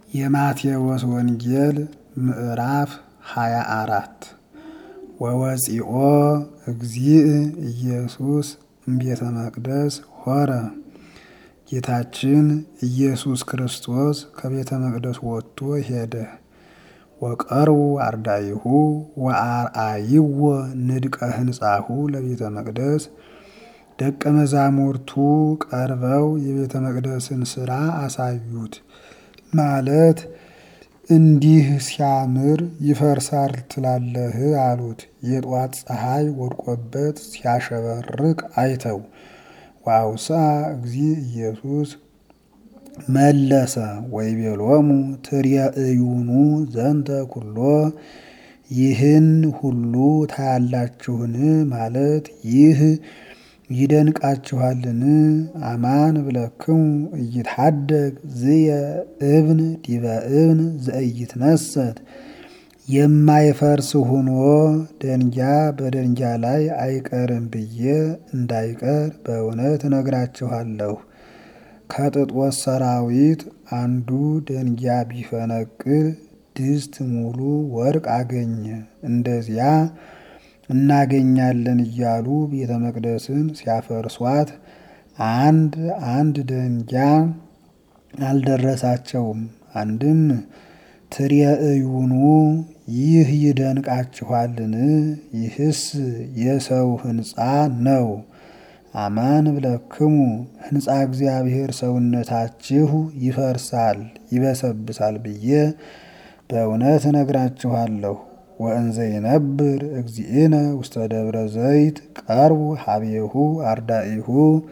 የማቴዎስ ወንጌል ምዕራፍ ሃያ አራት ወወፂኦ እግዚእ ኢየሱስ እምቤተ መቅደስ ሆረ። ጌታችን ኢየሱስ ክርስቶስ ከቤተ መቅደስ ወጥቶ ሄደ። ወቀርቡ አርዳኢሁ ወአርአይዎ ንድቀ ህንጻሁ ለቤተ መቅደስ ደቀ መዛሙርቱ ቀርበው የቤተ መቅደስን ሥራ አሳዩት። ማለት እንዲህ ሲያምር ይፈርሳል ትላለህ አሉት። የጧት ፀሐይ ወድቆበት ሲያሸበርቅ አይተው ወአውስአ እግዚእ ኢየሱስ መለሰ ወይቤሎሙ ትሬእዩኑ ዘንተ ኩሎ ይህን ሁሉ ታያላችሁን? ማለት ይህ ይደንቃችኋልን? አማን ብለክሙ ኢይትሐደግ ዝየ እብን ዲበ እብን ዘኢይትነሰት የማይፈርስ ሆኖ ደንጊያ በደንጊያ ላይ አይቀርም ብዬ እንዳይቀር በእውነት እነግራችኋለሁ። ከጥጦስ ሰራዊት አንዱ ደንጊያ ቢፈነቅል ድስት ሙሉ ወርቅ አገኘ። እንደዚያ እናገኛለን እያሉ ቤተ መቅደስን ሲያፈርሷት አንድ አንድ ደንጊያ አልደረሳቸውም። አንድም ትሬእዩኑ ይህ ይደንቃችኋልን? ይህስ የሰው ሕንፃ ነው። አማን ብለክሙ ሕንፃ እግዚአብሔር ሰውነታችሁ ይፈርሳል ይበሰብሳል ብዬ በእውነት እነግራችኋለሁ። ወእንዘ ይነብር እግዚእነ ውስተ ደብረ ዘይት ቀርቡ ሀቤሁ አርዳኢሁ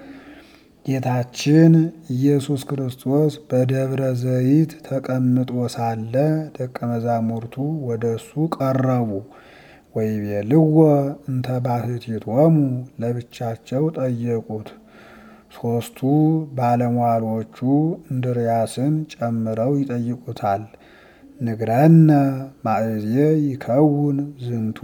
ጌታችን ኢየሱስ ክርስቶስ በደብረ ዘይት ተቀምጦ ሳለ ደቀ መዛሙርቱ ወደ እሱ ቀረቡ። ወይቤልዎ እንተ ባሕቲቶሙ ለብቻቸው ጠየቁት። ሦስቱ ባለሟሎቹ እንድርያስን ጨምረው ይጠይቁታል። ንግረነ ማእዜ ይከውን ዝንቱ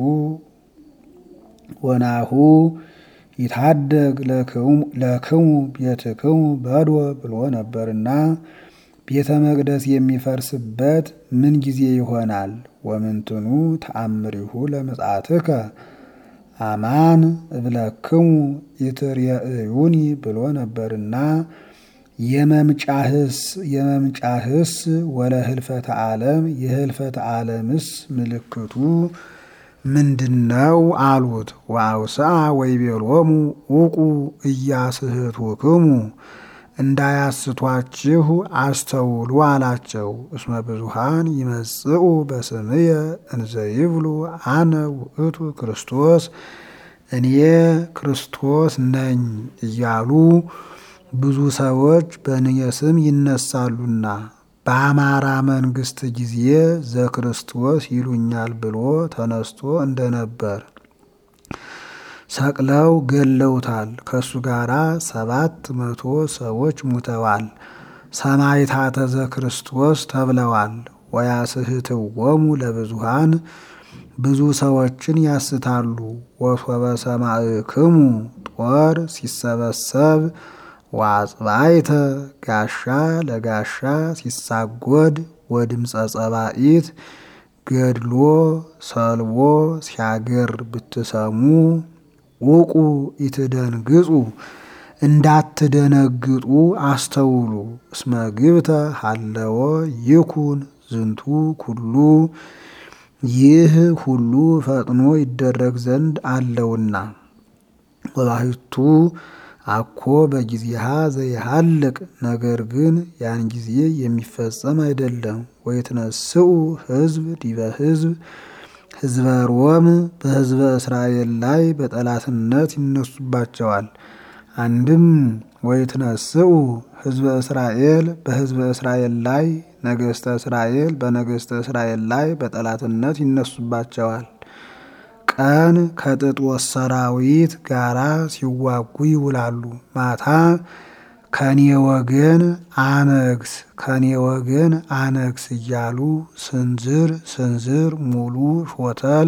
ወናሁ ይታደግ ለክሙ ቤትክሙ በድወ ብሎ ነበርና ቤተ መቅደስ የሚፈርስበት ምን ጊዜ ይሆናል? ወምንትኑ ተአምሪሁ ለምጽአትከ አማን እብለክሙ ኢትሬእዩኒ ብሎ ነበርና የመምጫህስ የመምጫህስ ወለ ህልፈተ ዓለም የህልፈተ ዓለምስ ምልክቱ ምንድነው? አሉት። ወአውስአ ወይቤሎሙ ውቁ እያስህቱክሙ እንዳያስቷችሁ አስተውሉ አላቸው። እስመ ብዙሃን ይመጽኡ በስምየ እንዘ ይብሉ አነ ውእቱ ክርስቶስ እኔ ክርስቶስ ነኝ እያሉ ብዙ ሰዎች በእኔ ስም ይነሳሉና በአማራ መንግስት ጊዜ ዘክርስቶስ ይሉኛል ብሎ ተነስቶ እንደነበር ሰቅለው ገለውታል። ከእሱ ጋር ሰባት መቶ ሰዎች ሙተዋል። ሰማዕታተ ዘክርስቶስ ተብለዋል። ወያስህትዎሙ ለብዙሃን ብዙ ሰዎችን ያስታሉ። ወሶበ ሰማዕክሙ ጦር ሲሰበሰብ ወአጽባይተ ጋሻ ለጋሻ ሲሳጎድ ወድምፀ ጸባኢት ገድሎ ሰልቦ ሲያገር ብትሰሙ ውቁ ኢትደንግጹ እንዳትደነግጡ አስተውሉ። እስመ ግብተ ሀለወ ይኩን ዝንቱ ኩሉ ይህ ሁሉ ፈጥኖ ይደረግ ዘንድ አለውና ወባሕቱ አኮ በጊዜሃ ዘይሃልቅ ነገር ግን ያን ጊዜ የሚፈጸም አይደለም። ወይትነስኡ ሕዝብ ዲበ ሕዝብ ሕዝበ ሮም በሕዝበ እስራኤል ላይ በጠላትነት ይነሱባቸዋል። አንድም ወይትነስኡ ሕዝበ እስራኤል በሕዝበ እስራኤል ላይ ነገሥተ እስራኤል በነገሥተ እስራኤል ላይ በጠላትነት ይነሱባቸዋል። ቀን ከጥጦስ ሰራዊት ጋራ ሲዋጉ ይውላሉ። ማታ ከኔ ወገን አነግስ ከኔ ወገን አነግስ እያሉ ስንዝር ስንዝር ሙሉ ሾተል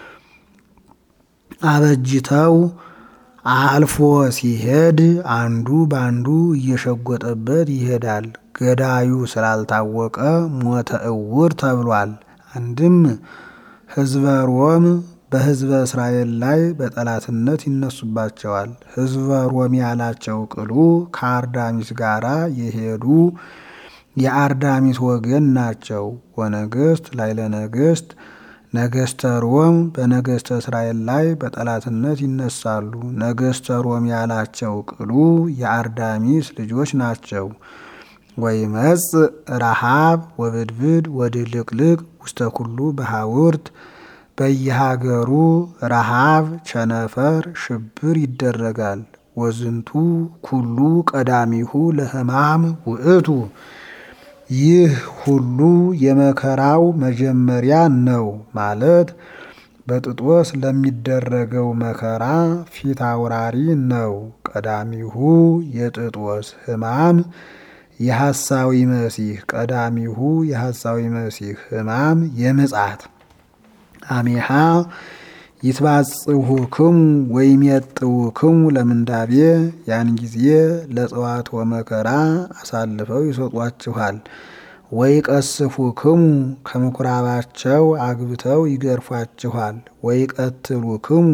አበጅተው አልፎ ሲሄድ አንዱ ባንዱ እየሸጎጠበት ይሄዳል። ገዳዩ ስላልታወቀ ሞተ እውር ተብሏል። አንድም ሕዝበ ሮም በሕዝበ እስራኤል ላይ በጠላትነት ይነሱባቸዋል። ሕዝበ ሮም ያላቸው ቅሉ ከአርዳሚስ ጋር የሄዱ የአርዳሚስ ወገን ናቸው። ወነገስት ላይ ለነገስት ነገስተ ሮም በነገስተ እስራኤል ላይ በጠላትነት ይነሳሉ። ነገስተ ሮም ያላቸው ቅሉ የአርዳሚስ ልጆች ናቸው። ወይመጽእ ረሃብ ወብድብድ ወድልቅልቅ ውስተ ኩሉ በሐውርት በየሀገሩ ረሃብ፣ ቸነፈር፣ ሽብር ይደረጋል። ወዝንቱ ኩሉ ቀዳሚሁ ለሕማም ውእቱ ይህ ሁሉ የመከራው መጀመሪያ ነው ማለት በጥጦስ ለሚደረገው መከራ ፊት አውራሪ ነው። ቀዳሚሁ የጥጦስ ሕማም የሐሳዊ መሲህ ቀዳሚሁ የሐሳዊ መሲህ ሕማም የምጽአት አሜሃ ይትባጽሑክሙ ወይም የጥውክሙ ለምንዳቤ ያን ጊዜ ለጽዋት ወመከራ አሳልፈው ይሰጧችኋል። ወይ ቀስፉክሙ ከምኩራባቸው አግብተው ይገርፏችኋል። ወይ ቀትሉክሙ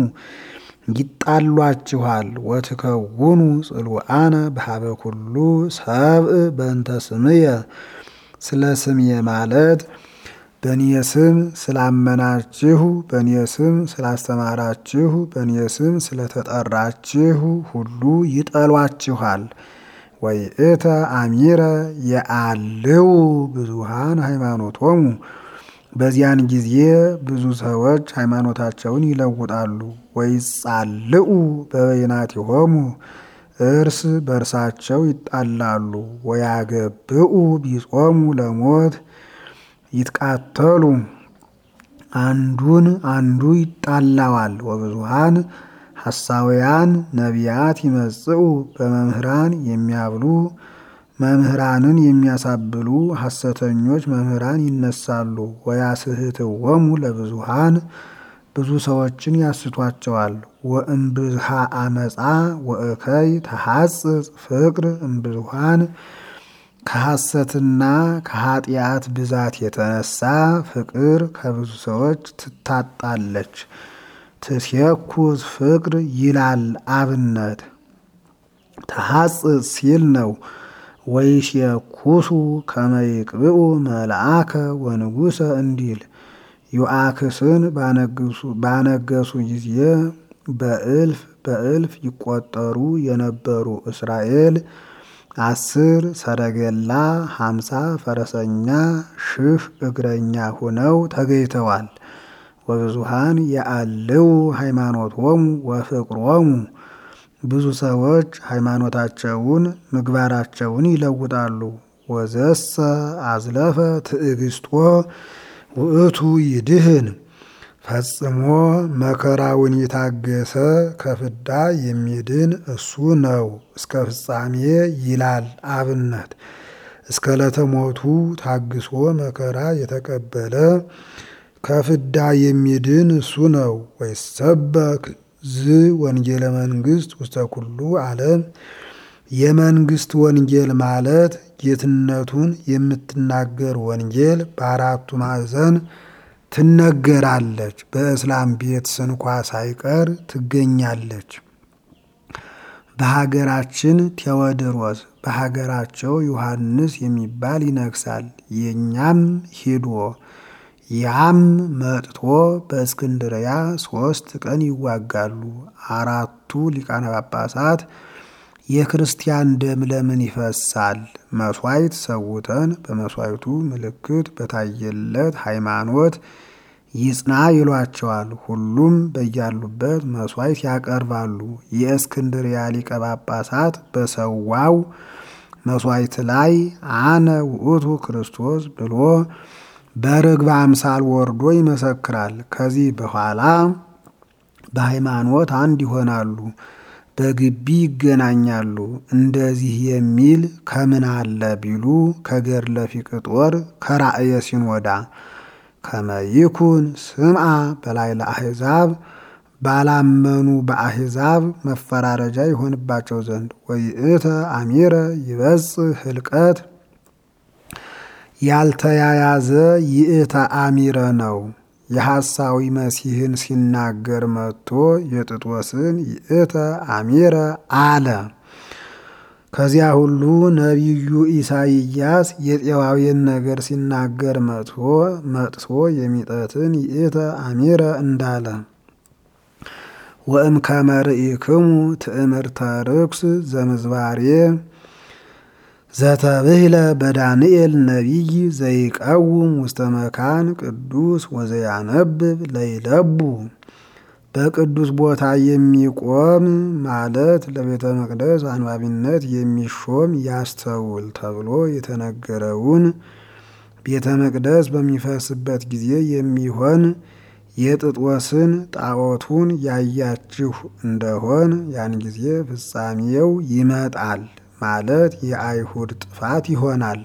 ይጣሏችኋል። ወትከውኑ ጽሉአነ በሀበ ኩሉ ሰብእ በእንተ ስምየ ስለ ስምየ ማለት በእኔ ስም ስላመናችሁ፣ በእኔ ስም ስላስተማራችሁ፣ በእኔ ስም ስለተጠራችሁ ሁሉ ይጠሏችኋል። ወይ እተ አሚረ የአልው ብዙሃን ሃይማኖቶሙ በዚያን ጊዜ ብዙ ሰዎች ሃይማኖታቸውን ይለውጣሉ። ወይ ጻልኡ በበይናቲሆሙ እርስ በእርሳቸው ይጣላሉ። ወያገብኡ ቢጾሙ ለሞት ይትቃተሉ አንዱን አንዱ ይጣላዋል። ወብዙሃን ሐሳውያን ነቢያት ይመጽኡ በመምህራን የሚያብሉ መምህራንን የሚያሳብሉ ሐሰተኞች መምህራን ይነሳሉ። ወያስህትወሙ ለብዙሃን ብዙ ሰዎችን ያስቷቸዋል። ወእምብዝሃ አመፃ ወእከይ ተሐጽጽ ፍቅር እምብዙሃን ከሐሰትና ከኃጢአት ብዛት የተነሳ ፍቅር ከብዙ ሰዎች ትታጣለች። ትሴኩስ ፍቅር ይላል አብነት ተሐጽጽ ሲል ነው። ወይሴኩሱ ከመይቅብኡ መልአከ ወንጉሰ እንዲል ዮአክስን ባነገሱ ጊዜ በእልፍ በእልፍ ይቆጠሩ የነበሩ እስራኤል አስር ሰረገላ ሀምሳ ፈረሰኛ ሺህ እግረኛ ሆነው ተገኝተዋል። ወብዙሃን የአልው ሃይማኖቶሙ ወፍቅሮሙ ብዙ ሰዎች ሃይማኖታቸውን ምግባራቸውን ይለውጣሉ። ወዘሰ አዝለፈ ትዕግስቶ ውእቱ ይድህን ፈጽሞ መከራውን የታገሰ ከፍዳ የሚድን እሱ ነው እስከ ፍጻሜ ይላል አብነት። እስከ ለተሞቱ ታግሶ መከራ የተቀበለ ከፍዳ የሚድን እሱ ነው። ወይሰበክ ዝ ወንጌለ መንግስት ውስተ ኩሉ ዓለም የመንግስት ወንጌል ማለት ጌትነቱን የምትናገር ወንጌል በአራቱ ማዕዘን ትነገራለች። በእስላም ቤት ስንኳ ሳይቀር ትገኛለች። በሀገራችን ቴዎድሮስ በሀገራቸው ዮሐንስ የሚባል ይነግሳል። የእኛም ሂዶ ያም መጥቶ በእስክንድርያ ሶስት ቀን ይዋጋሉ። አራቱ ሊቃነ ጳጳሳት የክርስቲያን ደም ለምን ይፈሳል? መስዋዕት ሰውተን በመስዋዕቱ ምልክት በታየለት ሃይማኖት ይጽና ይሏቸዋል። ሁሉም በያሉበት መስዋዕት ያቀርባሉ። የእስክንድርያ ሊቀ ጳጳሳት በሰዋው መስዋዕት ላይ አነ ውእቱ ክርስቶስ ብሎ በርግብ አምሳል ወርዶ ይመሰክራል። ከዚህ በኋላ በሃይማኖት አንድ ይሆናሉ፣ በግቢ ይገናኛሉ። እንደዚህ የሚል ከምን አለ ቢሉ ከገድለ ፊቅጦር ከራእየ ሲኖዳ ከመይኩን ስምዓ በላይ ለአሕዛብ ባላመኑ በአሕዛብ መፈራረጃ ይሆንባቸው ዘንድ ወይእተ አሚረ ይበጽሕ ህልቀት ያልተያያዘ ይእተ አሚረ ነው። የሐሳዊ መሲህን ሲናገር መጥቶ የጥጦስን ይእተ አሚረ አለ። ከዚያ ሁሉ ነቢዩ ኢሳይያስ የጤዋዊን ነገር ሲናገር መጥቶ መጥቶ የሚጠትን ይእተ አሚረ እንዳለ ወእም ከመርኢክሙ ትእምርተ ርኩስ ዘምዝባሬ ዘተብህለ በዳንኤል ነቢይ ዘይቀውም ውስተ መካን ቅዱስ ወዘያነብብ ለይለቡ በቅዱስ ቦታ የሚቆም ማለት ለቤተ መቅደስ አንባቢነት የሚሾም ያስተውል ተብሎ የተነገረውን ቤተ መቅደስ በሚፈርስበት ጊዜ የሚሆን የጥጦስን ጣዖቱን ያያችሁ እንደሆን ያን ጊዜ ፍጻሜው ይመጣል ማለት የአይሁድ ጥፋት ይሆናል።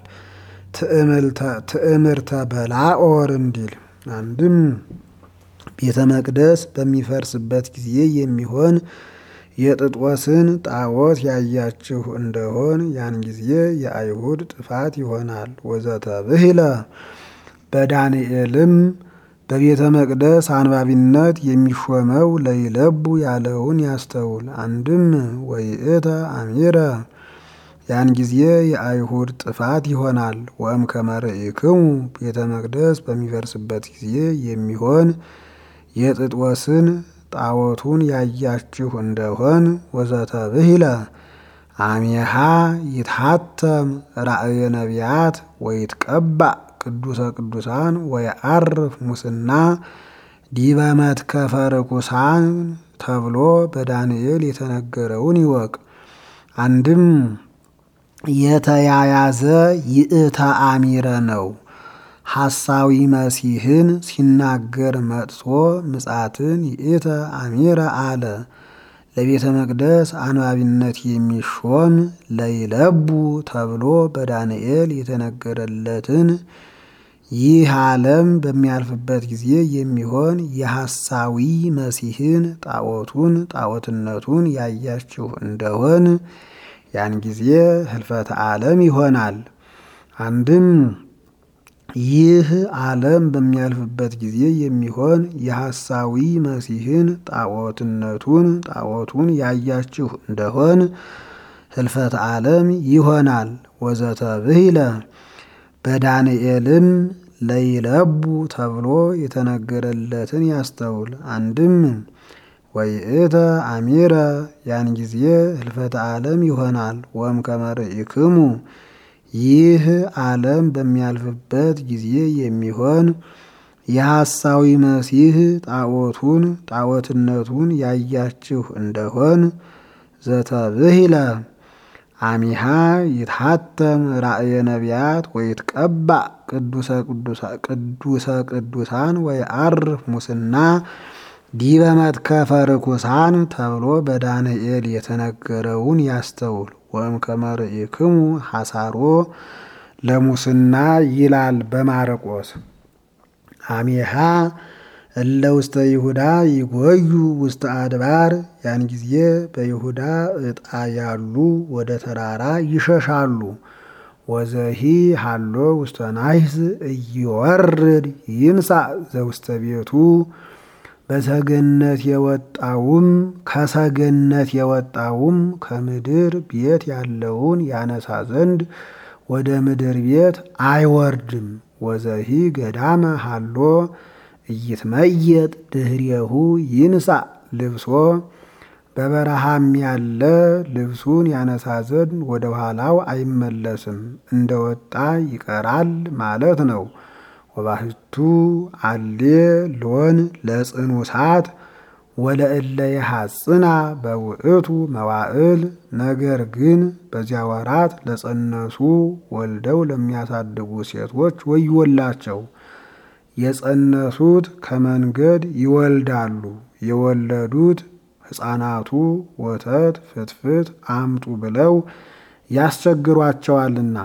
ትዕምርተ በላኦር እንዲል አንድም ቤተ መቅደስ በሚፈርስበት ጊዜ የሚሆን የጥጦስን ጣዖት ያያችሁ እንደሆን ያን ጊዜ የአይሁድ ጥፋት ይሆናል። ወዘተ ብሂለ በዳንኤልም በቤተ መቅደስ አንባቢነት የሚሾመው ለይለቡ ያለውን ያስተውል። አንድም ወይእተ አሚረ ያን ጊዜ የአይሁድ ጥፋት ይሆናል። ወእም ከመርኢክሙ ቤተ መቅደስ በሚፈርስበት ጊዜ የሚሆን የጥጦስን ጣዖቱን ያያችሁ እንደሆን ወዘተ ብሂለ አሜሃ ይትሐተም ራእየ ነቢያት ወይትቀባእ ቅዱሰ ቅዱሳን ወየዐርፍ ሙስና ዲበ መትከፈ ርኩሳን ተብሎ በዳንኤል የተነገረውን ይወቅ። አንድም የተያያዘ ይእተ አሚረ ነው። ሐሳዊ መሲህን ሲናገር መጥቶ ምጻትን ይእተ አሚረ አለ። ለቤተ መቅደስ አንባቢነት የሚሾም ለይለቡ ተብሎ በዳንኤል የተነገረለትን ይህ ዓለም በሚያልፍበት ጊዜ የሚሆን የሐሳዊ መሲህን ጣዖቱን ጣዖትነቱን ያያችሁ እንደሆን ያን ጊዜ ህልፈተ ዓለም ይሆናል። አንድም ይህ ዓለም በሚያልፍበት ጊዜ የሚሆን የሐሳዊ መሲህን ጣዖትነቱን ጣዖቱን ያያችሁ እንደሆን ህልፈተ ዓለም ይሆናል። ወዘተ ብሂለ በዳንኤልም ለይለቡ ተብሎ የተነገረለትን ያስተውል። አንድም ወይእተ አሚረ ያን ጊዜ ህልፈተ ዓለም ይሆናል። ወም ከመርኢክሙ ይህ ዓለም በሚያልፍበት ጊዜ የሚሆን የሐሳዊ መሲህ ጣዖቱን ጣዖትነቱን ያያችሁ እንደሆን ዘተብሂለ አሚሃ ይትሐተም ራእየ ነቢያት ወይትቀባእ ቅዱሰ ቅዱሳን ወይዐርፍ ሙስና ዲበ መትከፈ ርኩሳን ተብሎ በዳንኤል የተነገረውን ያስተውል። ወእም ከመርኢክሙ ሐሳሮ ለሙስና ይላል በማርቆስ አሜሃ እለ ውስተ ይሁዳ ይጎዩ ውስተ አድባር ያን ጊዜ በይሁዳ ዕጣ ያሉ ወደ ተራራ ይሸሻሉ። ወዘሂ ሃሎ ውስተ ናይስ እይወርድ ይንሳእ ዘውስተ ቤቱ በሰገነት የወጣውም ከሰገነት የወጣውም ከምድር ቤት ያለውን ያነሳ ዘንድ ወደ ምድር ቤት አይወርድም። ወዘሂ ገዳመ ሃሎ እይትመየጥ ድህሬሁ ይንሳእ ልብሶ በበረሃም ያለ ልብሱን ያነሳ ዘንድ ወደ ኋላው አይመለስም፣ እንደወጣ ይቀራል ማለት ነው። ወባህቱ አሌ ሎን ለጽኑ ሳት ወለእለ የሐጽና በውእቱ መዋዕል ነገር ግን በዚያ ወራት ለጸነሱ ወልደው ለሚያሳድጉ ሴቶች ወዮላቸው። የጸነሱት ከመንገድ ይወልዳሉ፣ የወለዱት ሕፃናቱ ወተት ፍትፍት አምጡ ብለው ያስቸግሯቸዋልና።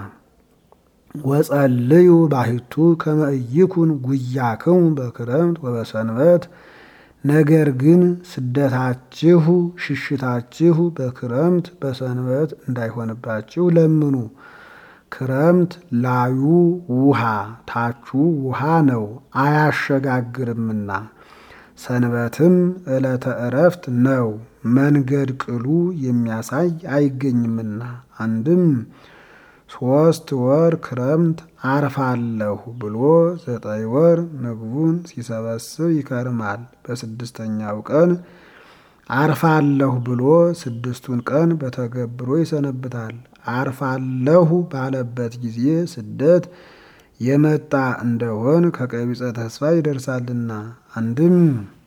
ወጸልዩ ባሕቱ ከመ ኢይኩን ጉያክሙ በክረምት ወበሰንበት ነገር ግን ስደታችሁ ሽሽታችሁ በክረምት በሰንበት እንዳይሆንባችሁ ለምኑ። ክረምት ላዩ ውሃ ታቹ ውሃ ነው አያሸጋግርምና። ሰንበትም ዕለተ ዕረፍት ነው መንገድ ቅሉ የሚያሳይ አይገኝምና። አንድም ሶስት ወር ክረምት አርፋለሁ ብሎ ዘጠኝ ወር ምግቡን ሲሰበስብ ይከርማል። በስድስተኛው ቀን አርፋለሁ ብሎ ስድስቱን ቀን በተገብሮ ይሰነብታል። አርፋለሁ ባለበት ጊዜ ስደት የመጣ እንደሆን ከቀቢጸ ተስፋ ይደርሳልና። አንድም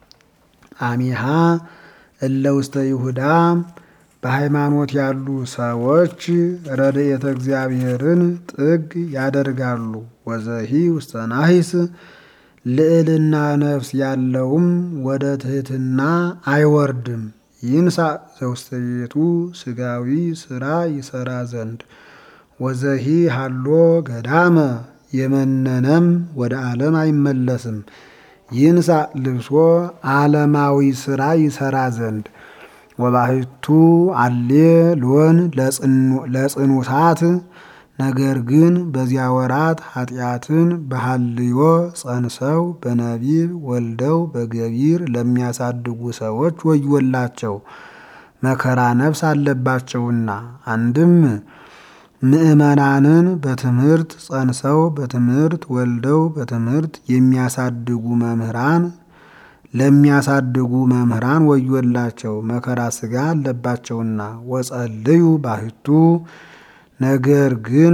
አሚሃ እለ ውስተ ይሁዳ በሃይማኖት ያሉ ሰዎች ረድኤተ እግዚአብሔርን ጥግ ያደርጋሉ። ወዘሂ ውስተ ናሂስ ልዕልና ነፍስ ያለውም ወደ ትሕትና አይወርድም። ይንሳ ዘውስተ ቤቱ ስጋዊ ስራ ይሰራ ዘንድ ወዘሂ ሃሎ ገዳመ የመነነም ወደ ዓለም አይመለስም። ይንሳ ልብሶ ዓለማዊ ስራ ይሰራ ዘንድ ወባሕቱ አሌ ሎን ለጽኑታት ነገር ግን በዚያ ወራት ኃጢአትን በሐልዮ ጸንሰው በነቢብ ወልደው በገቢር ለሚያሳድጉ ሰዎች ወዮላቸው፣ መከራ ነፍስ አለባቸውና። አንድም ምዕመናንን በትምህርት ጸንሰው በትምህርት ወልደው በትምህርት የሚያሳድጉ መምህራን ለሚያሳድጉ መምህራን ወዮላቸው መከራ ሥጋ አለባቸውና። ወጸልዩ ባሕቱ ነገር ግን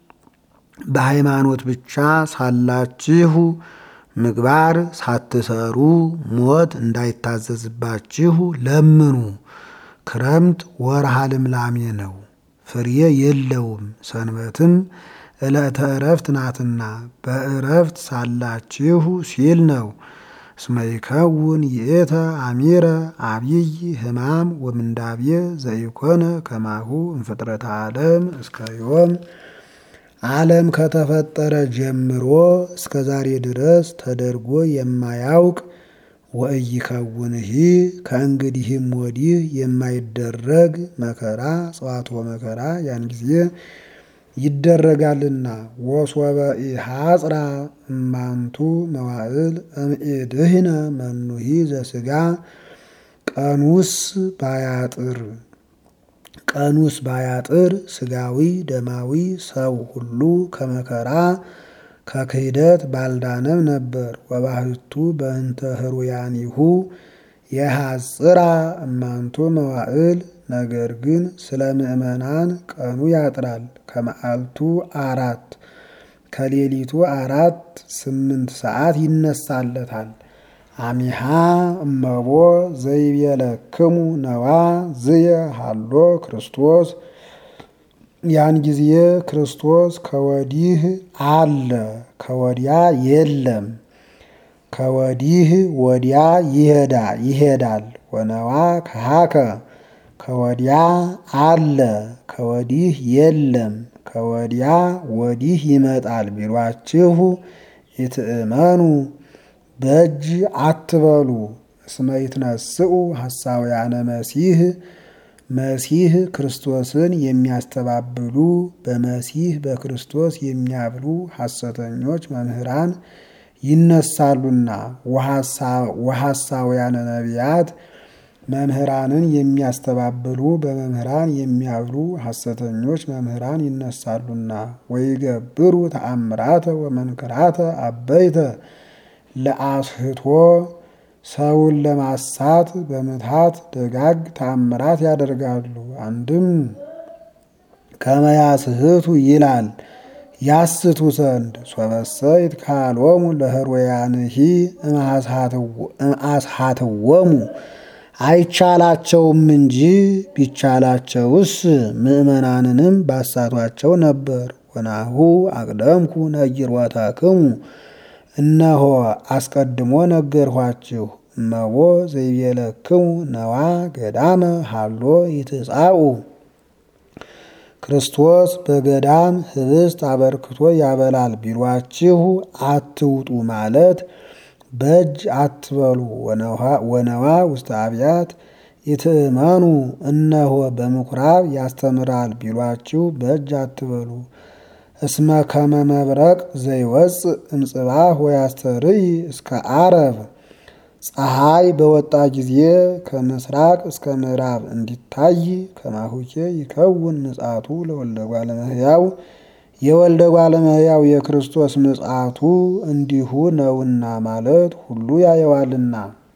በሃይማኖት ብቻ ሳላችሁ ምግባር ሳትሰሩ ሞት እንዳይታዘዝባችሁ ለምኑ። ክረምት ወርሃ ልምላሜ ነው፣ ፍሬ የለውም። ሰንበትም ዕለተ ዕረፍት ናትና በዕረፍት ሳላችሁ ሲል ነው። እስመ ይከውን ይእተ አሚረ አብይ ሕማም ወምንዳቤ ዘኢኮነ ከማሁ እምፍጥረተ ዓለም እስከ ዮም ዓለም ከተፈጠረ ጀምሮ እስከ ዛሬ ድረስ ተደርጎ የማያውቅ ወኢይከውንሂ ከእንግዲህም ወዲህ የማይደረግ መከራ ጽዋቶ መከራ ያን ጊዜ ይደረጋልና። ወሶበ ኢሐጽራ እማንቱ መዋዕል እምኢድህነ መኑሂ ዘሥጋ ቀኑስ ባያጥር ቀኑስ ባያጥር ስጋዊ ደማዊ ሰው ሁሉ ከመከራ ከክህደት ባልዳነም ነበር። ወባሕቱ በእንተ ህሩያኒሁ የሐጽራ እማንቱ መዋዕል ነገር ግን ስለ ምእመናን ቀኑ ያጥራል። ከመዓልቱ አራት ከሌሊቱ አራት ስምንት ሰዓት ይነሳለታል። አሚሃ እመቦ ዘይቤለክሙ ነዋ ዝየ ሃሎ ክርስቶስ ያን ጊዜ ክርስቶስ ከወዲህ አለ ከወዲያ የለም። ከወዲህ ወዲያ ይሄዳ ይሄዳል። ወነዋ ከሃከ ከወዲያ አለ ከወዲህ የለም። ከወዲያ ወዲህ ይመጣል ቢሏችሁ ይትእመኑ በእጅ አትበሉ። እስመ ይትነስኡ ሐሳውያነ መሲህ መሲህ ክርስቶስን የሚያስተባብሉ በመሲህ በክርስቶስ የሚያብሉ ሐሰተኞች መምህራን ይነሳሉና ወሐሳውያነ ነቢያት መምህራንን የሚያስተባብሉ በመምህራን የሚያብሉ ሐሰተኞች መምህራን ይነሳሉና ወይገብሩ ተአምራተ ወመንክራተ አበይተ ለአስህቶ ሰውን ለማሳት በምትሃት ደጋግ ተአምራት ያደርጋሉ። አንድም ከመያስህቱ ይላል ያስቱ ዘንድ ሶበሰይት ካልወሙ ለህሮያንሂ እምአስሃትወሙ አይቻላቸውም እንጂ ቢቻላቸውስ ምእመናንንም ባሳቷቸው ነበር። ወናሁ አቅደምኩ ነጊሮታክሙ እነሆ አስቀድሞ ነገርኋችሁ። እመቦ ዘይቤለክሙ ነዋ ገዳመ ሃሎ ይትጻኡ ክርስቶስ በገዳም ህብስት አበርክቶ ያበላል ቢሏችሁ አትውጡ ማለት በእጅ አትበሉ። ወነዋ ውስተ አብያት ይትእመኑ እነሆ በምኩራብ ያስተምራል ቢሏችሁ በእጅ አትበሉ። እስመ ከመ መብረቅ ዘይወፅእ እምጽባህ ወያስተርኢ እስከ ዓረብ ፀሐይ በወጣ ጊዜ ከምስራቅ እስከ ምዕራብ እንዲታይ ከማሁኬ ይከውን ምጽአቱ ለወልደ እጓለ እመሕያው የወልደ እጓለ እመሕያው የክርስቶስ ምጽአቱ እንዲሁ ነውና ማለት ሁሉ ያየዋልና።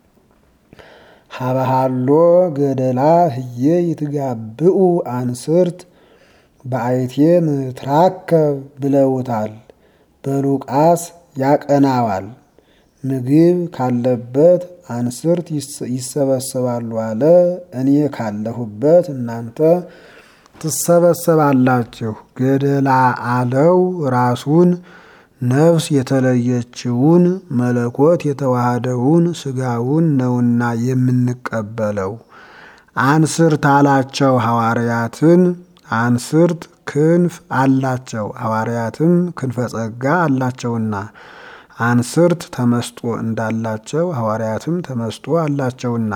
ሀበሃሎ ገደላ ህዬ ይትጋብኡ አንስርት በአይቴ ምትራከብ ብለውታል። በሉቃስ ያቀናዋል። ምግብ ካለበት አንስርት ይሰበሰባሉ አለ። እኔ ካለሁበት እናንተ ትሰበሰባላችሁ። ገደላ አለው ራሱን ነፍስ የተለየችውን መለኮት የተዋሃደውን ስጋውን ነውና የምንቀበለው። አንስርት አላቸው ሐዋርያትን። አንስርት ክንፍ አላቸው ሐዋርያትም ክንፈ ጸጋ አላቸውና አንስርት ተመስጦ እንዳላቸው ሐዋርያትም ተመስጦ አላቸውና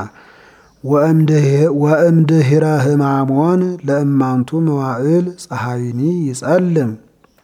ወእምድኅረ ሕማሞን ለእማንቱ መዋዕል ፀሐይኒ ይጸልም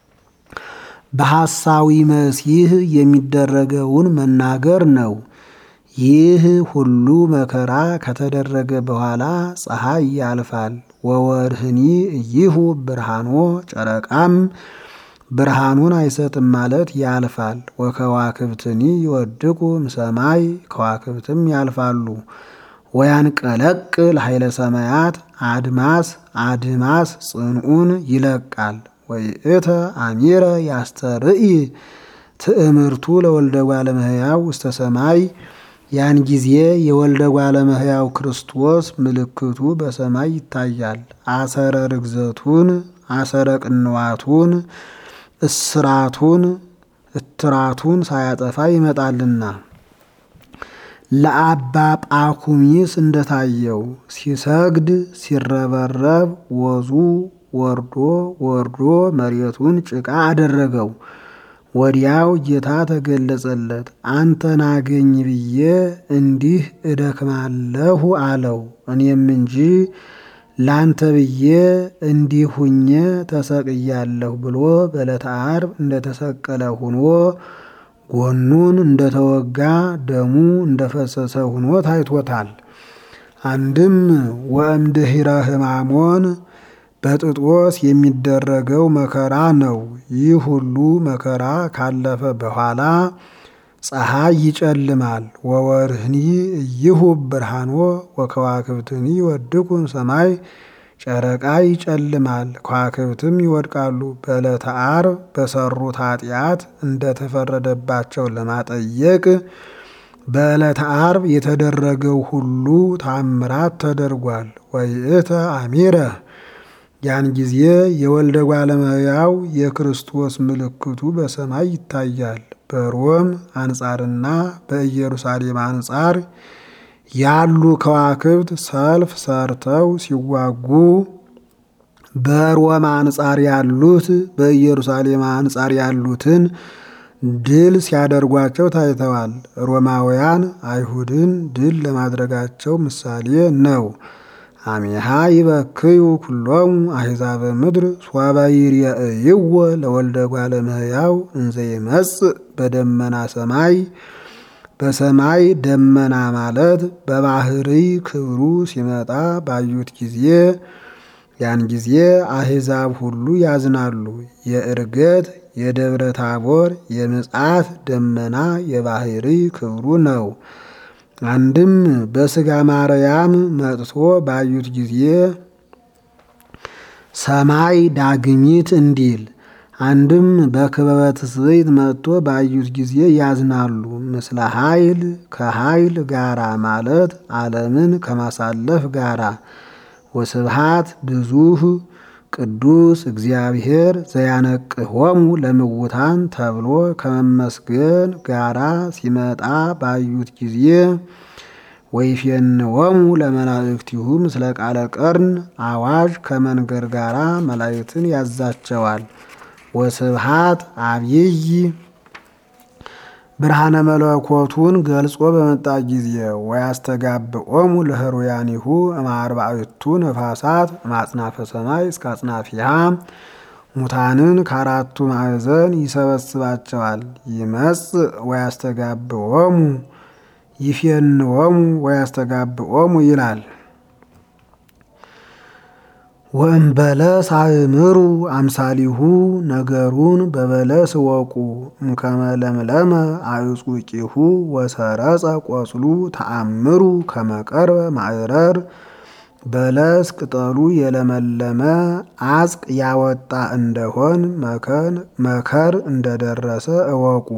በሐሳዊ መሲህ የሚደረገውን መናገር ነው። ይህ ሁሉ መከራ ከተደረገ በኋላ ፀሐይ ያልፋል። ወወርህኒ እይሁ ብርሃኖ ጨረቃም ብርሃኑን አይሰጥም ማለት ያልፋል። ወከዋክብትኒ ይወድቁ እምሰማይ ከዋክብትም ያልፋሉ። ወያንቀለቅል ኃይለ ሰማያት አድማስ አድማስ ጽንዑን ይለቃል። ወይእተ አሚረ ያስተርኢ ትእምርቱ ለወልደ እጓለ እመሕያው ውስተ ሰማይ ያን ጊዜ የወልደ እጓለ እመሕያው ክርስቶስ ምልክቱ በሰማይ ይታያል። አሰረ ርግዘቱን አሰረ ቅንዋቱን እስራቱን እትራቱን ሳያጠፋ ይመጣልና ለአባ ጳኩሚስ እንደታየው ሲሰግድ ሲረበረብ ወዙ ወርዶ ወርዶ መሬቱን ጭቃ አደረገው። ወዲያው ጌታ ተገለጸለት። አንተን አገኝ ብዬ እንዲህ እደክማለሁ አለው። እኔም እንጂ ላንተ ብዬ እንዲህ ሁኜ ተሰቅያለሁ ብሎ በዕለተ ዓርብ እንደተሰቀለ ሁኖ ጎኑን እንደተወጋ ደሙ እንደፈሰሰ ሁኖ ታይቶታል። አንድም ወእምድኅረ ሕማሞን በጥጦስ የሚደረገው መከራ ነው። ይህ ሁሉ መከራ ካለፈ በኋላ ፀሐይ ይጨልማል። ወወርህኒ እይሁ ብርሃኖ ወከዋክብትኒ ይወድቁ ሰማይ ጨረቃ ይጨልማል፣ ከዋክብትም ይወድቃሉ። በዕለተ ዓርብ በሰሩት ኃጢአት እንደተፈረደባቸው ለማጠየቅ በዕለተ ዓርብ የተደረገው ሁሉ ታምራት ተደርጓል። ወይእተ አሚረ ያን ጊዜ የወልደ እጓለ እመሕያው የክርስቶስ ምልክቱ በሰማይ ይታያል። በሮም አንጻርና በኢየሩሳሌም አንጻር ያሉ ከዋክብት ሰልፍ ሰርተው ሲዋጉ በሮም አንጻር ያሉት በኢየሩሳሌም አንጻር ያሉትን ድል ሲያደርጓቸው ታይተዋል። ሮማውያን አይሁድን ድል ለማድረጋቸው ምሳሌ ነው። አሜሃ ይበክዩ ኩሎሙ አሕዛበ ምድር ሶበ ይርአይዎ ለወልደ እጓለ እመሕያው እንዘ ይመጽእ በደመና ሰማይ በሰማይ ደመና ማለት በባህሪ ክብሩ ሲመጣ ባዩት ጊዜ ያን ጊዜ አሕዛብ ሁሉ ያዝናሉ። የዕርገት የደብረ ታቦር የምጽአት ደመና የባህሪ ክብሩ ነው። አንድም በሥጋ ማርያም መጥቶ ባዩት ጊዜ ሰማይ ዳግሚት እንዲል አንድም በክበበ ትስብእት መጥቶ ባዩት ጊዜ ያዝናሉ። ምስለ ኃይል ከኃይል ጋራ ማለት ዓለምን ከማሳለፍ ጋራ ወስብሃት ብዙህ ቅዱስ እግዚአብሔር ዘያነቅሆሙ ለምውታን ተብሎ ከመመስገን ጋራ ሲመጣ ባዩት ጊዜ ወይፌንወሙ ለመላእክቲሁ ምስለ ቃለ ቀርን አዋጅ ከመንገር ጋራ መላእክትን ያዛቸዋል። ወስብሃት አብይይ ብርሃነ መለኮቱን ገልጾ በመጣ ጊዜ ወያስተጋብኦሙ ለህሩያኒሁ እምአርባዕቱ ነፋሳት እምአጽናፈ ሰማይ እስከ አጽናፊሃ ሙታንን ከአራቱ ማዕዘን ይሰበስባቸዋል። ይመጽእ ወያስተጋብኦሙ ይፌንዎሙ ወያስተጋብኦሙ ይላል። ወእምበለስ አእምሩ አምሳሊሁ ነገሩን በበለስ እወቁ እምከመ ለምለመ አዕጹቂሁ ወሰረጸ ቆጽሉ ተአምሩ ከመቀርበ ማዕረር በለስ ቅጠሉ የለመለመ አጽቅ ያወጣ እንደሆን መከር እንደደረሰ እወቁ።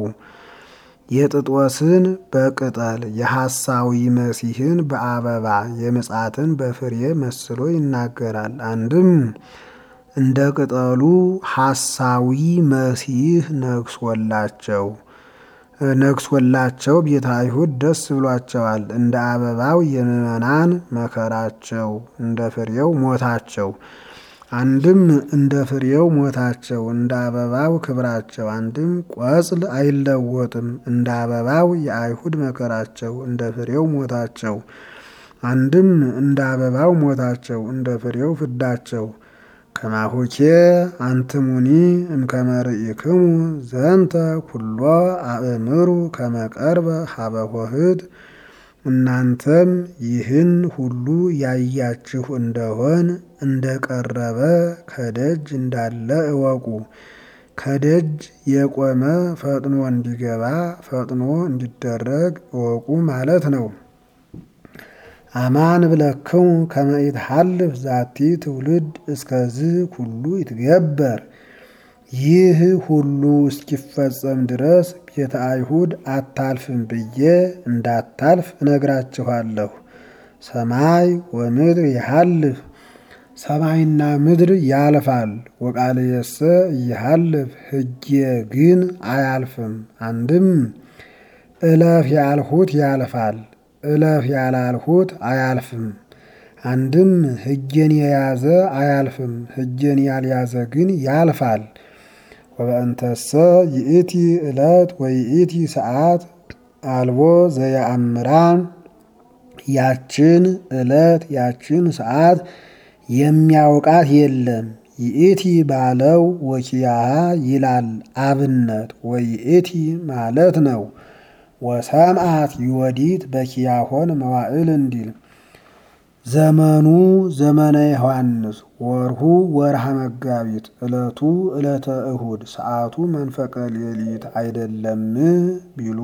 የጥጦስን በቅጠል የሐሳዊ መሲህን በአበባ የምጽአትን በፍሬ መስሎ ይናገራል። አንድም እንደ ቅጠሉ ሐሳዊ መሲህ ነግሶላቸው ነግሶላቸው ቤተ አይሁድ ደስ ብሏቸዋል። እንደ አበባው የምዕመናን መከራቸው እንደ ፍሬው ሞታቸው አንድም እንደ ፍሬው ሞታቸው እንደ አበባው ክብራቸው። አንድም ቆጽል አይለወጥም እንደ አበባው የአይሁድ መከራቸው እንደ ፍሬው ሞታቸው። አንድም እንደ አበባው ሞታቸው እንደ ፍሬው ፍዳቸው። ከማሁኬ አንትሙኒ እምከመ ርኢክሙ ዘንተ ኩሎ አእምሩ ከመቀርበ ሀበ ኆኅት እናንተም ይህን ሁሉ ያያችሁ እንደሆን እንደቀረበ ከደጅ እንዳለ እወቁ። ከደጅ የቆመ ፈጥኖ እንዲገባ ፈጥኖ እንዲደረግ እወቁ ማለት ነው። አማን ብለክሙ ከመ ይትሐልፍ ዛቲ ትውልድ እስከዚህ ሁሉ ይትገበር። ይህ ሁሉ እስኪፈጸም ድረስ ቤተ አይሁድ አታልፍም ብዬ እንዳታልፍ እነግራችኋለሁ። ሰማይ ወምድር ይሃልፍ ሰማይና ምድር ያልፋል። ወቃልየሰ ይሃልፍ ሕጌ ግን አያልፍም። አንድም እለፍ ያልሁት ያልፋል፣ እለፍ ያላልሁት አያልፍም። አንድም ሕጌን የያዘ አያልፍም፣ ሕጌን ያልያዘ ግን ያልፋል። ወበእንተሰ ይእቲ ዕለት ወይእቲ ሰዓት አልቦ ዘየአምራ ያችን ዕለት ያችን ሰዓት የሚያውቃት የለም። ይእቲ ባለው ወኪያሃ ይላል አብነት ወይእቲ ማለት ነው። ወሰምአት ይወዲት በኪያሆን መዋዕል እንዲል ዘመኑ ዘመነ ዮሐንስ ወርሁ ወርሃ መጋቢት ዕለቱ ዕለተ እሁድ ሰዓቱ መንፈቀ ሌሊት አይደለም ቢሉ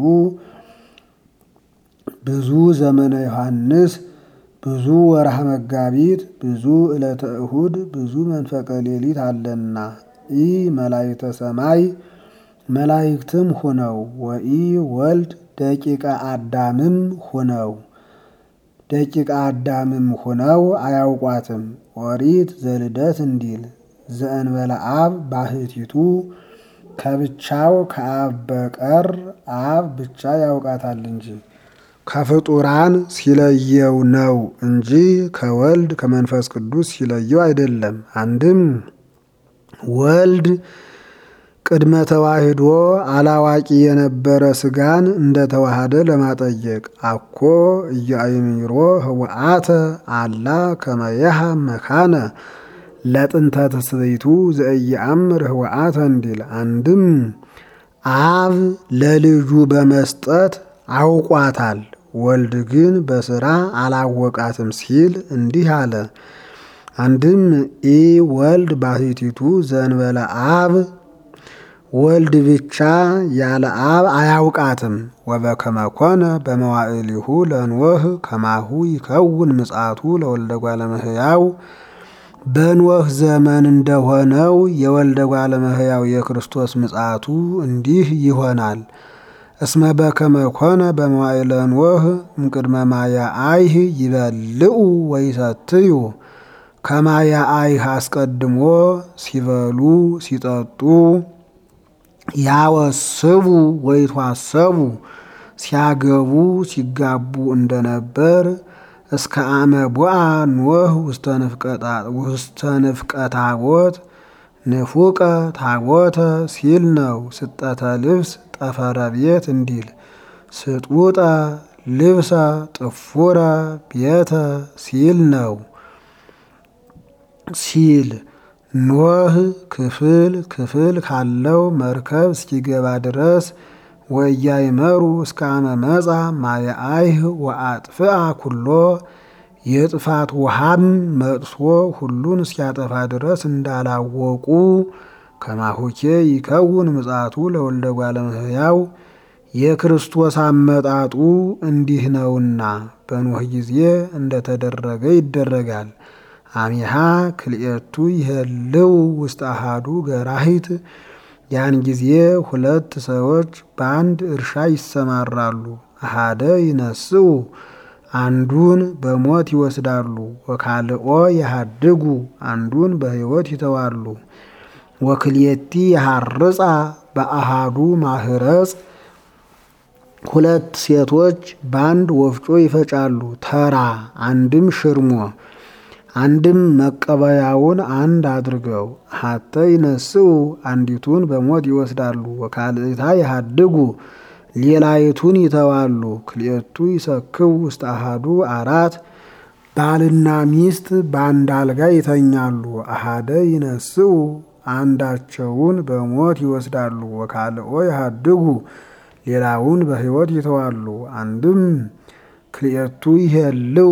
ብዙ ዘመነ ዮሐንስ ብዙ ወርሃ መጋቢት ብዙ ዕለተ እሁድ ብዙ መንፈቀ ሌሊት አለና ኢ መላእክተ ሰማይ መላእክትም ሁነው ወኢ ወልድ ደቂቀ አዳምም ሁነው ደቂቀ አዳምም ሁነው አያውቋትም። ኦሪት ዘልደት እንዲል ዘእንበለ አብ ባህቲቱ ከብቻው ከአብ በቀር አብ ብቻ ያውቃታል እንጂ ከፍጡራን ሲለየው ነው እንጂ ከወልድ ከመንፈስ ቅዱስ ሲለየው አይደለም። አንድም ወልድ ቅድመ ተዋሂዶ አላዋቂ የነበረ ስጋን እንደ ተዋሃደ ለማጠየቅ አኮ እያይምሮ ህወአተ አላ ከመየሃ መካነ ለጥንተ ትስብእቱ ዘእየአምር ህወአተ እንዲል አንድም አብ ለልጁ በመስጠት አውቋታል፣ ወልድ ግን በስራ አላወቃትም ሲል እንዲህ አለ። አንድም ኢ ወልድ ባህቲቱ ዘንበለ አብ ወልድ ብቻ ያለ አብ አያውቃትም። ወበከመ ኮነ በመዋዕሊሁ ለኖህ ከማሁ ይከውን ምጽአቱ ለወልደ እጓለ እመሕያው በኖህ ዘመን እንደሆነው የወልደ እጓለ እመሕያው የክርስቶስ ምጽአቱ እንዲህ ይሆናል። እስመ በከመ ኮነ በመዋዕለ ኖህ እምቅድመ ማየ አይህ ይበልዑ ወይሰትዩ ከማየ አይህ አስቀድሞ ሲበሉ ሲጠጡ ያወስቡ ወይቷሰቡ ሲያገቡ ሲጋቡ እንደነበር እስከ አመ ቦአ ኖህ ውስተ ንፍቀ ታቦት ንፉቀ ታቦተ ሲል ነው። ስጠተ ልብስ ጠፈረ ቤት እንዲል ስጡጠ ልብሰ ጥፉረ ቤተ ሲል ነው ሲል ኖህ ክፍል ክፍል ካለው መርከብ እስኪገባ ድረስ ወያይመሩ እስከ አመ መጻ ማየ አይህ ወአጥፍአ ኩሎ የጥፋት ውሃም መጥቶ ሁሉን እስኪያጠፋ ድረስ እንዳላወቁ ከማሁኬ ይከውን ምጽአቱ ለወልደ እጓለ እመሕያው የክርስቶስ አመጣጡ እንዲህ ነውና በኖህ ጊዜ እንደተደረገ ይደረጋል። አሚሃ ክልኤቱ ይሄልው ውስጥ አሃዱ ገራሂት ያን ጊዜ ሁለት ሰዎች በአንድ እርሻ ይሰማራሉ። አሃደ ይነስኡ አንዱን በሞት ይወስዳሉ። ወካልኦ ያሃድጉ አንዱን በሕይወት ይተዋሉ። ወክልኤቲ ያሃርጻ በአሃዱ ማህረጽ ሁለት ሴቶች በአንድ ወፍጮ ይፈጫሉ። ተራ አንድም ሽርሞ አንድም መቀበያውን አንድ አድርገው ሀተ ይነስኡ አንዲቱን በሞት ይወስዳሉ። ወካልእታ ያሃድጉ ሌላይቱን ይተዋሉ። ክልኤቱ ይሰክው ውስጥ አሃዱ አራት ባልና ሚስት በአንድ አልጋ ይተኛሉ። አሃደ ይነስኡ አንዳቸውን በሞት ይወስዳሉ። ወካልኦ ያሃድጉ ሌላውን በሕይወት ይተዋሉ። አንድም ክልኤቱ ይሄልው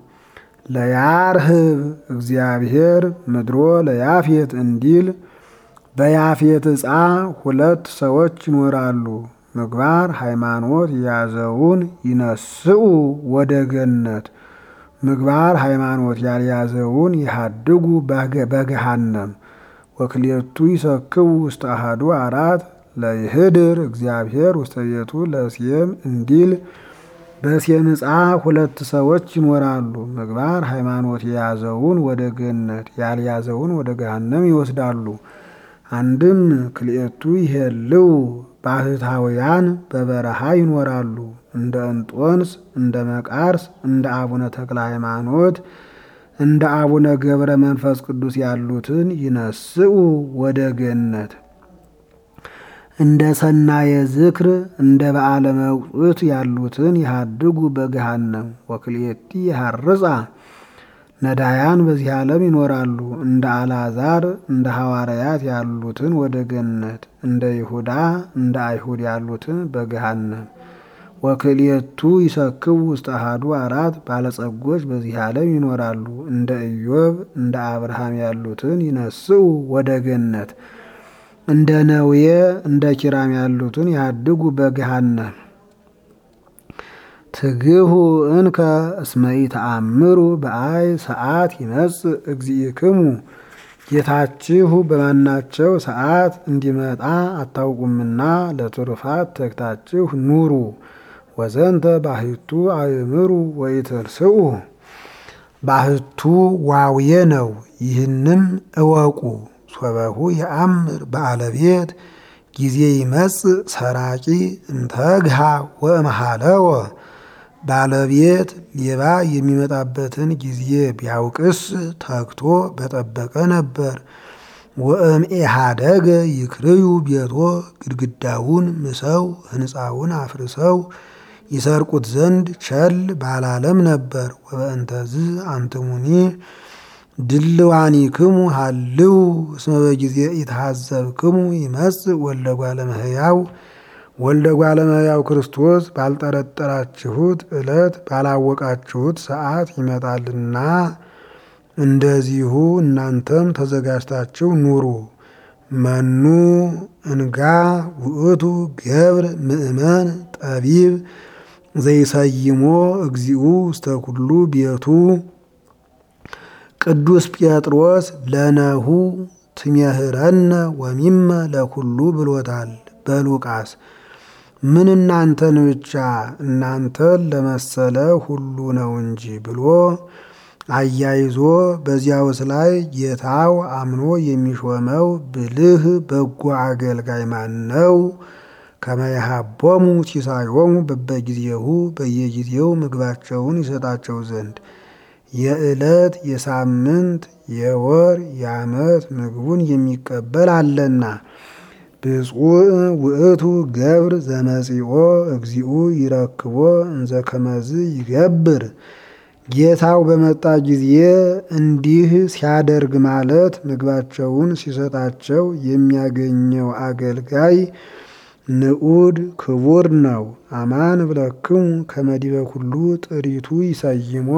ለያርህብ እግዚአብሔር ምድሮ ለያፌት እንዲል በያፌት ዕፃ ሁለት ሰዎች ይኖራሉ። ምግባር ሃይማኖት የያዘውን ይነስኡ ወደ ገነት፣ ምግባር ሃይማኖት ያልያዘውን ይሃድጉ በገሃነም። ወክልኤቱ ይሰክው ውስጥ አሃዱ አራት ለይህድር እግዚአብሔር ውስተ ቤቱ ለሴም እንዲል በሴም ዕፃ ሁለት ሰዎች ይኖራሉ። ምግባር ሃይማኖት የያዘውን ወደ ገነት ያልያዘውን ወደ ገሃነም ይወስዳሉ። አንድም ክልኤቱ ይሄልው ባህታውያን በበረሃ ይኖራሉ። እንደ እንጦንስ፣ እንደ መቃርስ፣ እንደ አቡነ ተክለ ሃይማኖት፣ እንደ አቡነ ገብረ መንፈስ ቅዱስ ያሉትን ይነስኡ ወደ ገነት። እንደ ሰናየ ዝክር እንደ በዓለ መቅጡት ያሉትን ይሃድጉ በገሃነም። ወክልኤቲ ያሃርጻ ነዳያን በዚህ ዓለም ይኖራሉ። እንደ አልዓዛር እንደ ሐዋርያት ያሉትን ወደ ገነት፣ እንደ ይሁዳ እንደ አይሁድ ያሉትን በገሃነም። ወክልኤቱ ይሰክው ውስጥ አሃዱ አራት ባለጸጎች በዚህ ዓለም ይኖራሉ። እንደ ኢዮብ እንደ አብርሃም ያሉትን ይነስኡ ወደ ገነት እንደ ነዌ እንደ ኪራም ያሉትን ያድጉ በገሃነም። ትግሁ እንከ እስመ ኢተአምሩ በአይ ሰዓት ይመጽእ እግዚእክሙ ጌታችሁ በማናቸው ሰዓት እንዲመጣ አታውቁምና ለትሩፋት ተግታችሁ ኑሩ። ወዘንተ ባህቱ አእምሩ ወኢትርስኡ ባህቱ ዋውየ ነው። ይህንም እወቁ ሶበሁ የአምር ባለቤት ጊዜ ይመጽእ ሰራቂ እንተግሃ ወእምሃለወ ባለቤት ሌባ የሚመጣበትን ጊዜ ቢያውቅስ ተግቶ በጠበቀ ነበር። ወእምኢሃደገ ይክርዩ ቤቶ ግድግዳውን ምሰው ሕንፃውን አፍርሰው ይሰርቁት ዘንድ ቸል ባላለም ነበር። ወበእንተዝ አንትሙኒ ድልዋኒክሙ ሃልው እስመ በጊዜ ኢትሃዘብክሙ ይመጽእ ወልደ እጓለ እመሕያው ወልደ እጓለ እመሕያው ክርስቶስ ባልጠረጠራችሁት ዕለት ባላወቃችሁት ሰዓት ይመጣልና እንደዚሁ እናንተም ተዘጋጅታችሁ ኑሩ። መኑ እንጋ ውእቱ ገብር ምእመን ጠቢብ ዘይሰይሞ እግዚኡ ውስተ ኩሉ ቤቱ ቅዱስ ጴጥሮስ ለነሁ ትሜህረነ ወሚመ ለኩሉ ብሎታል በሉቃስ ምን እናንተን ብቻ እናንተን ለመሰለ ሁሉ ነው እንጂ ብሎ አያይዞ በዚያውስ ላይ ጌታው አምኖ የሚሾመው ብልህ በጎ አገልጋይ ማን ነው? ከመያሃቦሙ ሲሳዮሙ በበጊዜሁ በየጊዜው ምግባቸውን ይሰጣቸው ዘንድ የዕለት የሳምንት የወር የዓመት ምግቡን የሚቀበል አለና። ብፁዕ ውእቱ ገብር ዘመጺኦ እግዚኡ ይረክቦ እንዘ ከመዝ ይገብር። ጌታው በመጣ ጊዜ እንዲህ ሲያደርግ ማለት ምግባቸውን ሲሰጣቸው የሚያገኘው አገልጋይ ንዑድ ክቡር ነው። አማን ብለክሙ ከመዲበ ኩሉ ጥሪቱ ይሰይሞ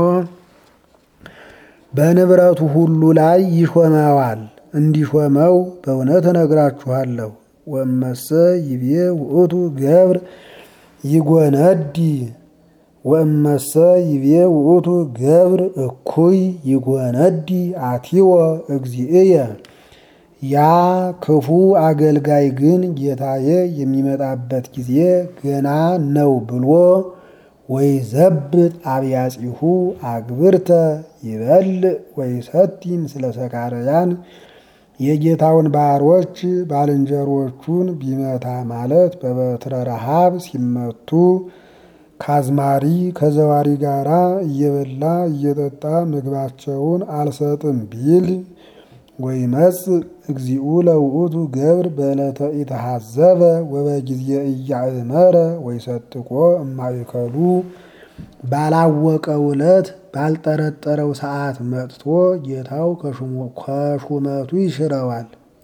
በንብረቱ ሁሉ ላይ ይሾመዋል። እንዲሾመው በእውነት እነግራችኋለሁ። ወእመሰ ይቤ ውእቱ ገብር ይጎነዲ ወእመሰ ይቤ ውእቱ ገብር እኩይ ይጎነዲ አቲወ እግዚእየ። ያ ክፉ አገልጋይ ግን ጌታዬ የሚመጣበት ጊዜ ገና ነው ብሎ ወይ ዘብጥ አብያጺሁ አግብርተ ይበልዕ ወይ ሰቲ ምስለ ሰካርያን የጌታውን ባሮች ባልንጀሮቹን ቢመታ ማለት በበትረ ረሃብ ሲመቱ ከአዝማሪ ከዘዋሪ ጋራ እየበላ እየጠጣ ምግባቸውን አልሰጥም ቢል ወይ መጽ እግዚኡ ለውእቱ ገብር በዕለተ ኢተሐዘበ ወበጊዜ እያእመረ ወይ ሰጥቆ እማይከሉ ባላወቀው ዕለት ባልጠረጠረው ሰዓት መጥቶ ጌታው ከሹመቱ ይሽረዋል።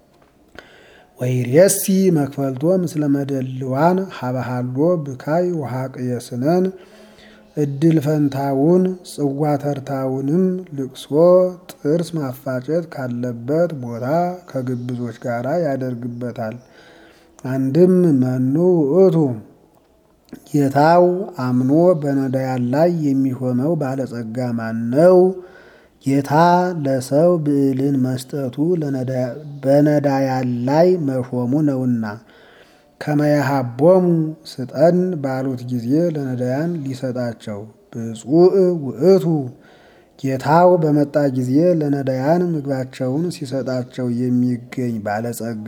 ወይሬሲ መክፈልቶ ምስለ መደልዋን ሀበሃሎ ብካይ ውሃቅየስነን እድል ፈንታውን ጽዋ ተርታውንም ልቅሶ ጥርስ ማፋጨት ካለበት ቦታ ከግብዞች ጋር ያደርግበታል። አንድም መኑ ውእቱ ጌታው አምኖ በነዳያን ላይ የሚሾመው ባለጸጋ ማን ነው? ጌታ ለሰው ብዕልን መስጠቱ በነዳያን ላይ መሾሙ ነውና ከመያሃቦሙ ስጠን ባሉት ጊዜ ለነዳያን ሊሰጣቸው ብፁዕ ውእቱ ጌታው በመጣ ጊዜ ለነዳያን ምግባቸውን ሲሰጣቸው የሚገኝ ባለጸጋ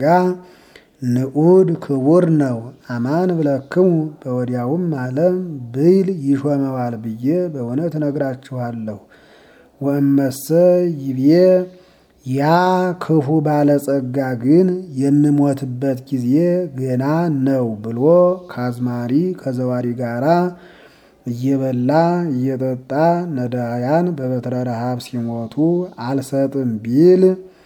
ንዑድ ክቡር ነው። አማን ብለክሙ በወዲያውም ዓለም ብይል ይሾመዋል ብዬ በእውነት እነግራችኋለሁ። ወእመሰ ይቤ ያ ክፉ ባለጸጋ ግን የምሞትበት ጊዜ ገና ነው ብሎ ከአዝማሪ ከዘዋሪ ጋራ እየበላ እየጠጣ ነዳያን በበትረ ረሃብ ሲሞቱ አልሰጥም ቢል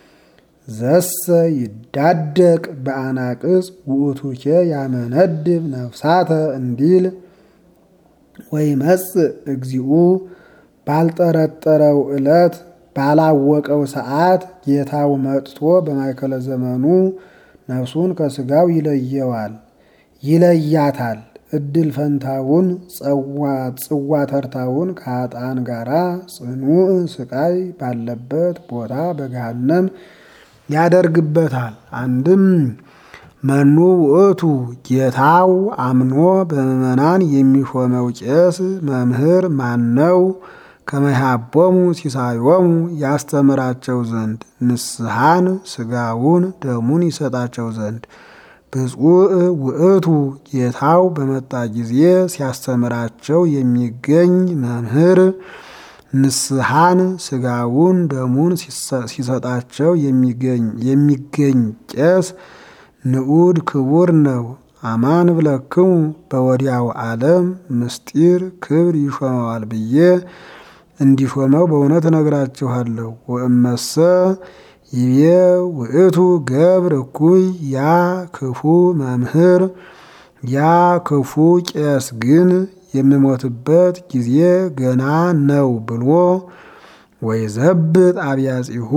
ዘሰ ይዳደቅ በአናቅጽ ውእቱኬ ያመነድብ ነፍሳተ እንዲል ወይ መጽእ እግዚኡ ባልጠረጠረው ዕለት ባላወቀው ሰዓት ጌታው መጥቶ በማይከለ ዘመኑ ነፍሱን ከስጋው ይለየዋል ይለያታል። እድል ፈንታውን ጽዋ ተርታውን ከአጣን ጋራ ጽኑዕ ስቃይ ባለበት ቦታ በገሃነም ያደርግበታል። አንድም መኑ ውእቱ ጌታው አምኖ በምዕመናን የሚሾመው ቄስ መምህር ማን ነው? ከመሃቦሙ ሲሳዮሙ ያስተምራቸው ዘንድ ንስሐን ስጋውን ደሙን ይሰጣቸው ዘንድ ብፁዕ ውእቱ ጌታው በመጣ ጊዜ ሲያስተምራቸው የሚገኝ መምህር ንስሐን ስጋውን ደሙን ሲሰጣቸው የሚገኝ ቄስ ንዑድ ክቡር ነው። አማን ብለክሙ በወዲያው ዓለም ምስጢር ክብር ይሾመዋል ብዬ እንዲሾመው በእውነት እነግራችኋለሁ። ወእመሰ ይቤ ውእቱ ገብር እኩይ ያ ክፉ መምህር ያ ክፉ ቄስ ግን የምሞትበት ጊዜ ገና ነው ብሎ ወይ ዘብጥ አብያጺሁ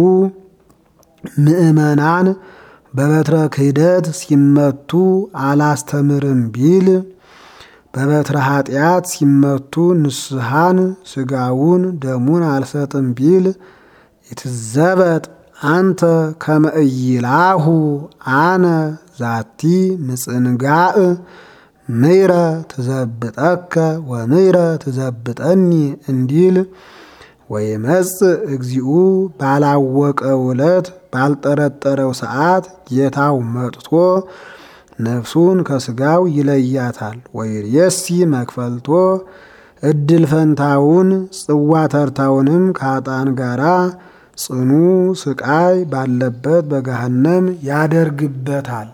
ምእመናን በበትረ ክህደት ሲመቱ አላስተምርም ቢል በበትረ ኃጢአት ሲመቱ ንስሐን ስጋውን ደሙን አልሰጥም ቢል ይትዘበጥ አንተ ከመእይላሁ አነ ዛቲ ምጽንጋእ ምይረ ትዘብጠከ ወምይረ ትዘብጠኒ እንዲል ወይመጽእ እግዚኡ ባላወቀው ዕለት ባልጠረጠረው ሰዓት ጌታው መጥቶ ነፍሱን ከስጋው ይለያታል። ወይሬሲ መክፈልቶ እድል ፈንታውን ጽዋ ተርታውንም ከአጣን ጋራ ጽኑ ስቃይ ባለበት በገሃነም ያደርግበታል።